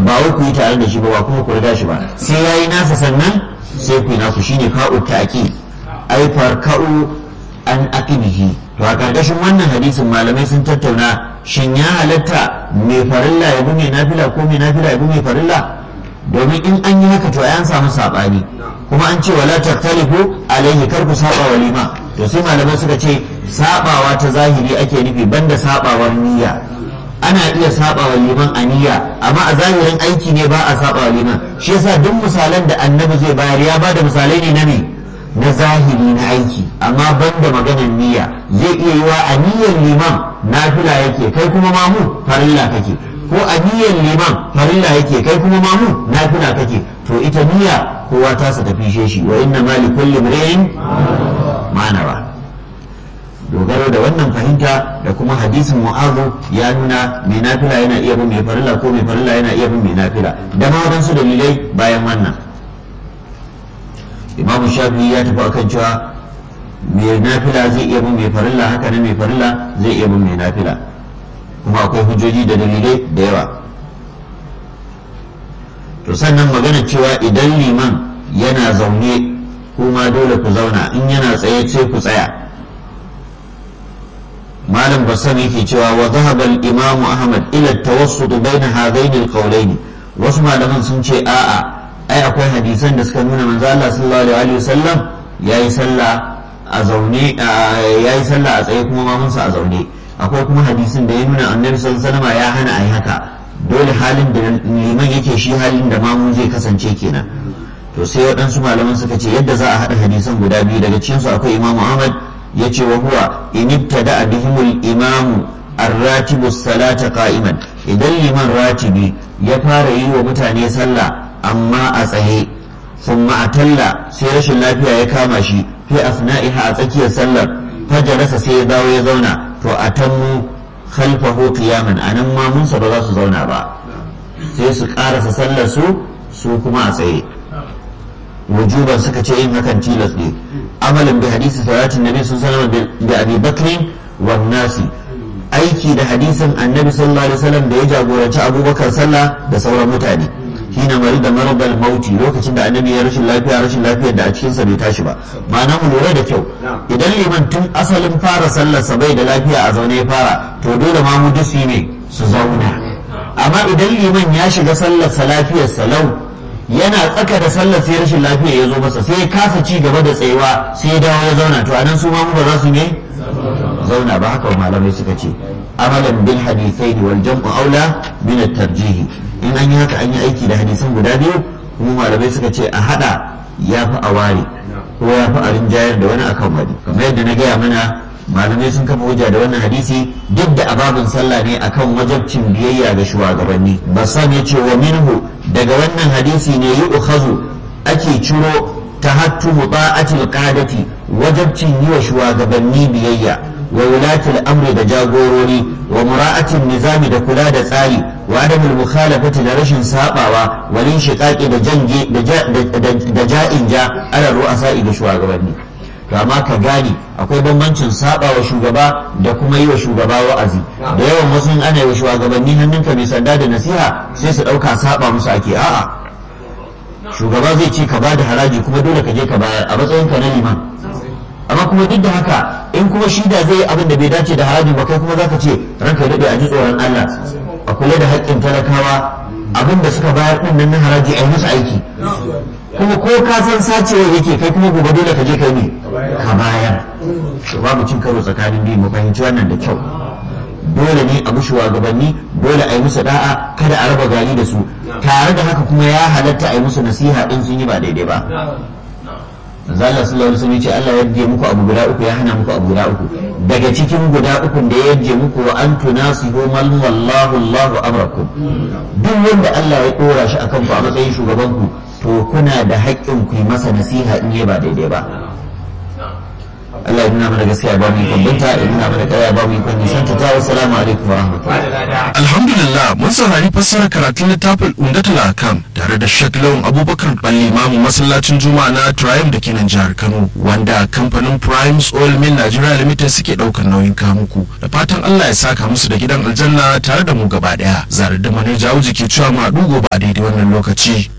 ba wai ku yi tare da shi ba ba kuma ku riga shi ba sai yayi nasa sannan sai ku yi naku shine fa'u ta'qi ai farka'u an aqibihi to a karkashin wannan hadisin malamai sun tattauna shin ya halatta mai farilla ya bi mai nafila ko mai nafila ya bi mai farilla domin in an yi haka to an samu sabani kuma an ce wala taktalifu alaihi kar ku saba wa lima to sai malamai suka ce sabawa ta zahiri ake nufi banda sabawar niyya ana iya saba wa liman a niyya amma a zahirin aiki ne ba a saba wa liman shi yasa duk misalan da annabi zai bayar ya bada misalai ne na me na zahiri na aiki amma banda maganar niyya zai iya yiwa a niyyar liman nafila yake kai kuma mamu farilla kake ko a niyyar liman farilla yake kai kuma mamu nafila kake to ita niyya kowa ta sa tafi shi wa inna ma li kulli imrin ma nawa dogaro da wannan fahimta da kuma hadisin mu'azu ya nuna mai nafila yana iya bin mai farilla ko mai farilla yana iya bin mai nafila da ma wadansu dalilai bayan wannan imamu shafi ya tafi akan cewa mai nafila zai iya bin mai farilla haka nan mai farilla zai iya bin mai nafila kuma akwai hujjoji da dalilai da yawa to sannan magana cewa idan liman yana zaune kuma dole ku zauna in yana tsaye sai ku tsaya malam bassam yake cewa wa zahaba al-imamu ahmad ila tawassut baina hadaini al-qawlaini wasu malaman sun ce a'a ai akwai hadisan da suka nuna manzo Allah sallallahu alaihi wasallam yayi sallah a zaune yayi sallah a tsaye kuma mamunsa a zaune akwai kuma hadisin da ya nuna annabi sallallahu alaihi wasallam ya hana ayi haka dole halin da liman yake shi halin da mamu zai kasance kenan to sai waɗansu malaman suka ce yadda za a haɗa hadisan guda biyu daga cikinsu akwai imamu ahmad ya ce wa huwa in ibtada bihimul imamu arratibu salata qa'iman idan liman ratibi ya fara yi wa mutane sallah amma a tsaye thumma atalla sai rashin lafiya ya kama shi fi asna'iha a tsakiyar sallar fajalasa sai ya dawo ya zauna to atammu khalfahu qiyaman anan mamunsa ba za su zauna ba sai su karasa sallar su su kuma a tsaye wujuban suka ce yin hakan tilas ne amalin bi hadisi salatin nabi sun sanama bi abi bakrin wan nasi aiki da hadisin annabi sallallahu alaihi wasallam da ya jagoranci abubakar sallah da sauran mutane hina mari da marabal mauti lokacin da annabi ya rashin lafiya rashin lafiyar da a cikin sa bai tashi ba ma'ana mu lura da kyau idan liman tun asalin fara sallar sa bai da lafiya a zaune ya fara to dole ma mu dusu ne su zauna amma idan liman ya shiga sallar sa lafiyar salau yana tsaka da sallar sai rashin lafiya ya zo masa sai ya kasa ci gaba da tsayuwa sai ya dawo ya zauna to anan su ma mu ba za su ne zauna ba haka malamai suka ce amalan bil hadithain wal jam'u aula min at tarjih in an yi haka an yi aiki da hadisan guda biyu kuma malamai suka ce a hada ya fi a ware ko ya fi a rinjayar da wani akan wani kamar yadda na gaya mana malamai sun kafa hujja da wannan hadisi duk da ababin sallah ne akan wajabcin biyayya ga shugabanni basan ya ce wa minhu daga wannan hadisi ne yi ukhazu ake ciro tahattu muta'atil qadati wajabcin yi wa shugabanni biyayya wa wulatul amri da jagorori wa mura'atin nizami da kula da tsari wa adamul mukhalafati da rashin sabawa walin shiqaqi da jange da ja'in ja ala ru'asa'i da shugabanni to amma ka gane akwai bambancin saba wa shugaba da kuma yi wa shugaba wa'azi da yawan wasu ana yi wa shugabanni hannunka mai sanda da nasiha sai su ɗauka saba musu ake a'a shugaba zai ce ka ba da haraji kuma dole ka je ka bayar a matsayin ka na liman amma kuma duk da haka in kuma shi da zai yi abin da bai dace da haraji ba kai kuma zaka ce ranka daɗe a ji tsoron Allah a kula da haƙƙin talakawa abin da suka bayar ɗin nan na haraji a yi musu aiki kuma ko ka san sacewa yake kai kuma gobe dole ka je kai ne ka bayar to babu cin karo tsakanin biyu mu fahimci wannan da kyau dole ne a mushi gabanni dole a yi musu da'a kada a raba gari da su tare da haka kuma ya halatta a yi musu nasiha din sun yi ba daidai ba Allah sallallahu alaihi wasallam ce Allah ya yarje muku abu guda uku ya hana muku abu guda uku daga cikin guda uku da ya yarje muku wa an tunasihu man wallahu Allahu amrakum duk wanda Allah ya dora shi akan ku a matsayin shugaban ku to kuna da haƙƙin ku yi masa nasiha in yi ba daidai ba Allah ya nuna mana gaskiya ba mu ikon binta ya nuna mana ƙarya ba mu ikon nisanta ta wassalamu alaikum wa rahmatullahi alhamdulillah mun saurari fassarar karatun littafin umdatul akam tare da Sheikh Lawan Abubakar Balli Imamu masallacin Juma'a na Triumph da ke nan jihar Kano wanda kamfanin Primes Oil Mill Nigeria Limited suke daukar nauyin kamuku da fatan Allah ya saka musu da gidan aljanna tare da mu gaba daya zare da manaja Auji ke cewa ma dugo ba daidai wannan lokaci